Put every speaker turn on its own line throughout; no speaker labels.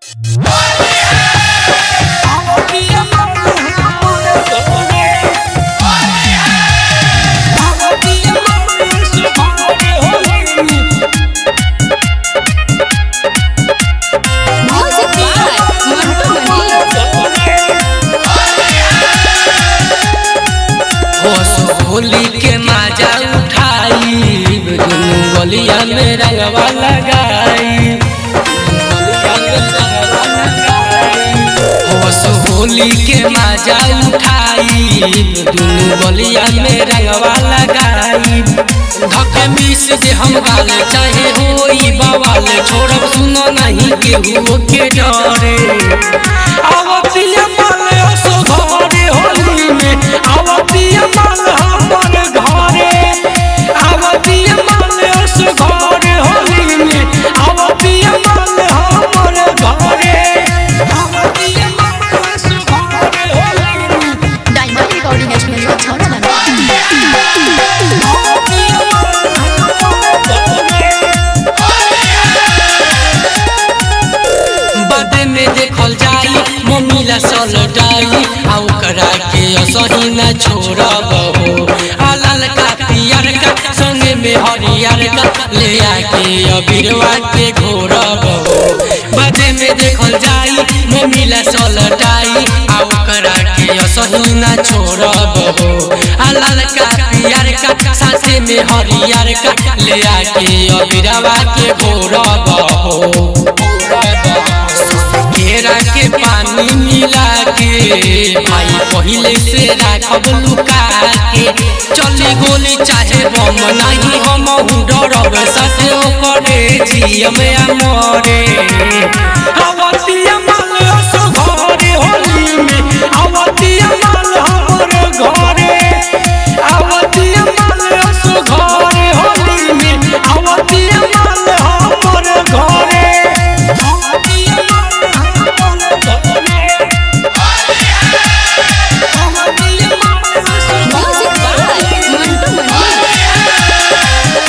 Music by Mantu Mani.
Holi के मजा उठाई दुनू गलिया में रंगवा लगाई होस होली के मजा उठाई दुनू गलिया में रंगवा लगाई धक मिस जे हम गाल चाहे होई बवाल छोड़ब सुनो नहीं केहू के डरे आवतिया माल असो घरे होली में आवतिया माल हमर घरे आवतिया माल असो घरे होली में आवतिया माल हमर घरे आवतिया माल असो घरे होली में
Diamond Recording Studio, Chowdhury.
बदे में देखल जाई मम्मीला सल डाई आ ओकरा के असही न छोड़ब हो आ ललका पियर का संगे में हरियर का ले आके अबीरवा के घोरब हो बदे में देखल जाई मम्मीला सल डाई आ ओकरा के असही न छोड़ब हो आ ललका पियर का साथे में हरियर का ले आके अबीरवा के घोरब हो घेरा के पानी मिला के भाई पहले से राखब लुका के चली गोली चाहे बम नहीं हम डरब साथे ओकरे जियम मरे अवतिया माल असो घरे होली में अवतिया माल हमर घरे अवतिया माल असो घरे होली में अवतिया माल हमर घरे अवतिया माल हमर घरे अवतिया माल असो
Music by Mantu Mani.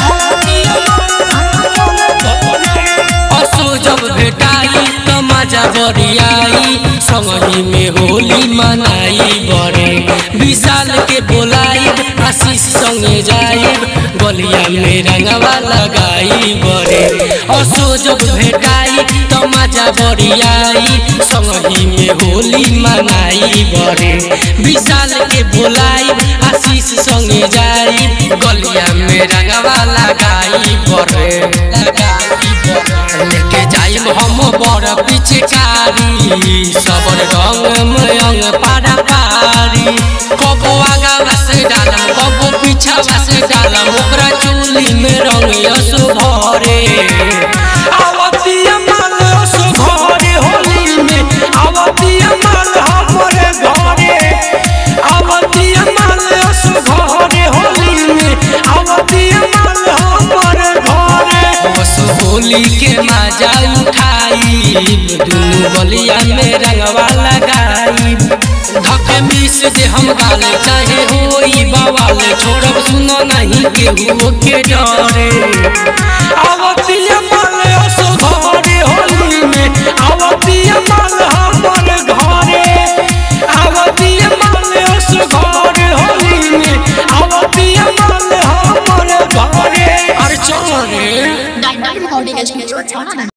असो जब भेटाई त मजा बरियाई संगही में होली मनाई बरे विशाल के बोलाई आशीष संगे जाई गलिया में रंगवा लगाई बरे असो जब भेटाई त मजा बरियाई संगही में होली मनाई बरे विशाल के बोलाई आशीष संगे जाई गलिया में रंगवा लगाई बरे लगाई बरे लेके जाइब हम बड़ पिचकारी सबर रंग में अंग पारा पारी कबो आगा से डालम कबो पीछा से डालम ओकरा चोली में रंग यसो भरे आवतिया माल यसो घरे होली में आवतिया माल हमरे घरे आवतिया माल यसो घरे होली में आवतिया माल हमरे घरे बस होली के मजा उठाई दुनू गलिया में रंगवा लगाई धक मिस जे हम गाल चाहे होई बवाल छोड़ब सुनो नहीं केहू के डरे आवा